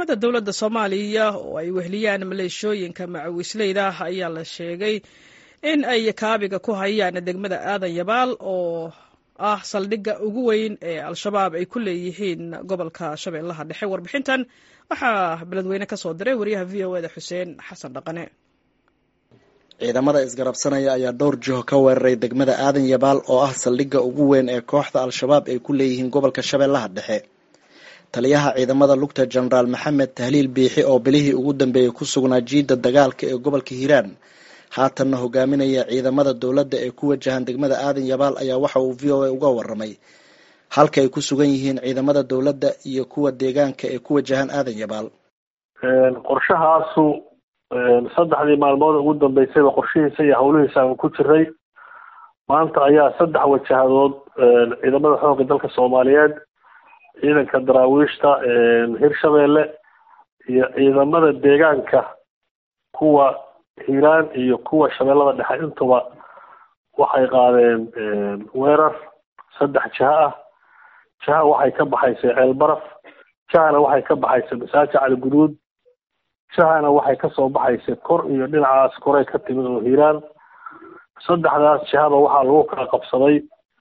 ciidamada dowladda soomaaliya oo ay wehliyaan maleeshooyinka macawisleyda ayaa la sheegay in ay kaabiga ku hayaan degmada aadan yabaal oo ah saldhigga ugu weyn ee al-shabaab ay ku leeyihiin gobolka shabeellaha dhexe warbixintan waxaa beledweyne ka soo diray wariyaha v o eda xuseen xasan dhaqane ciidamada isgarabsanaya ayaa dhowr jiho ka weeraray degmada aadan yabaal oo ah saldhigga ugu weyn ee kooxda al-shabaab ay ku leeyihiin gobolka shabeellaha dhexe taliyaha ciidamada lugta jenaraal maxamed tahliil biixi oo bilihii ugu dambeeyey ku sugnaa jiidda dagaalka ee gobolka hiiraan haatanna hogaaminaya ciidamada dowladda ee ku wajahan degmada aadan yabaal ayaa waxa uu v o a uga waramay halka ay ku sugan yihiin ciidamada dowladda iyo kuwa deegaanka ee ku wajahan aadan yabaal qorshahaasu saddexdii maalmood ugu dambeysayba qorshihiisa iyo hawlihiisa aan ku jiray maanta ayaa saddex wajahadood ciidamada xoogga dalka soomaaliyeed ciidanka daraawiishta hirshabeelle iyo ciidamada deegaanka kuwa hiiraan iyo kuwa shabeellada dhexe intuba waxay qaadeen weerar saddex jiho ah jiha waxay ka baxaysay ceelbaraf jihana waxay ka baxaysay masaaji cali guduud jihana waxay kasoo baxaysay kor iyo dhinacaas koray ka timid oo hiiraan saddexdaas jihaba waxaa lagu kala qabsaday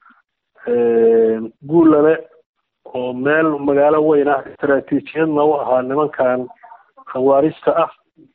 guulale oo meel magaalo weyn ah istaraatiijiyadna u ahaa nimankan khawaarista ah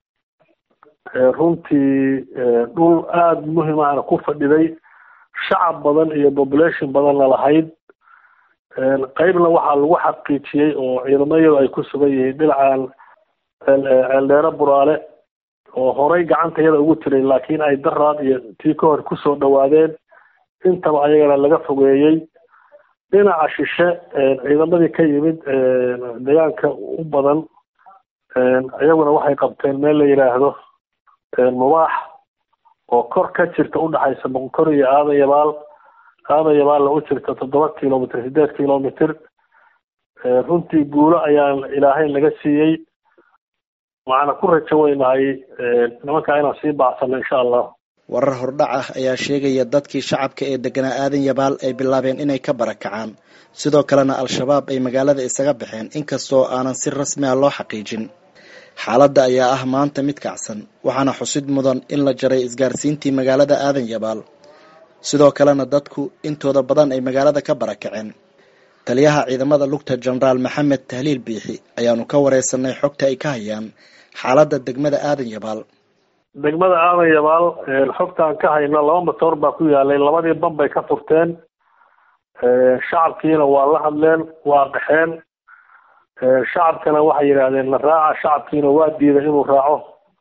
runtii dhul aada muhim ahna ku fadhiday shacab badan iyo population badanna lahayd qeybna waxaa lagu xaqiijiyey oo ciidamayadu ay ku sugan yihiin dhinacan ceeldheere buraale oo horay gacanta yada ugu jiray laakiin ay daraad iyo tii ka hor kusoo dhawaadeen intaba ayagana laga fogeeyey dhinaca shishe ciidamadii ka yimid deegaanka u badan iyaguna waxay qabteen meel la yidhaahdo mubaax oo kor ka jirta udhexaysa boqonkor iyo aadan yabaal aadan yabaalna u jirta toddoba kilomitr sideed kilomitr runtii guulo ayaan ilaahay laga siiyey waxaana ku rajo weynahay nimankaa inaan sii baacsano insha allah warar hordhac ah ayaa sheegaya dadkii shacabka ee deganaa aadan yabaal ay bilaabeen inay ka barakacaan sidoo kalena al-shabaab ay magaalada isaga baxeen inkastoo aanan si rasmi ah loo xaqiijin xaaladda ayaa ah maanta mid kacsan waxaana xusid mudan in la jaray isgaarsiintii magaalada aadan yabaal sidoo kalena dadku intooda badan ay magaalada ka barakaceen taliyaha ciidamada lugta jenaraal maxamed tahliil biixi ayaanu ka wareysanay xogta ay ka hayaan xaaladda degmada aadan yabaal degmada aadan yabaal xogtaan ka hayno laba matoor baa ku yaalay labadii ban bay ka furteen shacabkiina waa la hadleen waa qaxeen shacabkana waxay yidhaahdeen la raaca shacabkiina waa diiday inuu raaco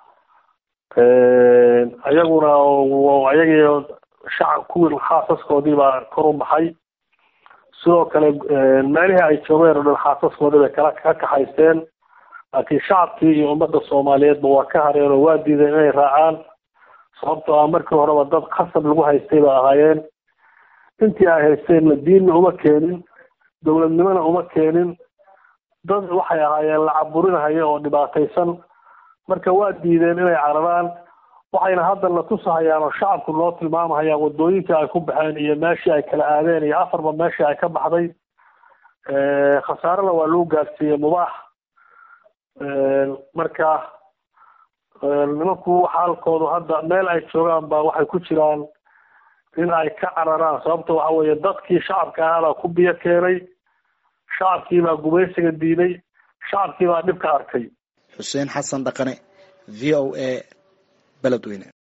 ayaguna ayagii shacab kuwii xaasaskoodii baa kor u baxay sidoo kale meelihii ay joogeen oo dhan xaasaskoodii bay kala ka kaxaysteen laakiin shacabkii iyo ummadda soomaaliyeedba waa ka hareen oo waa diideen inay raacaan sababtoo ah markii horeba dad khasab lagu haystay ba ahaayeen intii ay haysteenna diinna uma keenin dowladnimona uma keenin dad waxay ahaayeen la caburinahaya oo dhibaataysan marka waa diideen inay cararaan waxayna hadda na tusahayaan oo shacabku noo tilmaamahayaan wadooyinkii ay ku baxeen iyo meeshii ay kala aadeen iyo afarba meeshii ay ka baxday khasaarena waa lagu gaadsiiyey mubaax marka nimanku xaalkoodu hadda meel ay joogaan ba waxay ku jiraan in ay ka cararaan sababta waxa weeye dadkii shacabka ahaabaa ku biyo keenay shacabkii baa gumaysiga diiday shacabkii baa dhibka arkay xuseen xasan dhaqane v o a beledweyne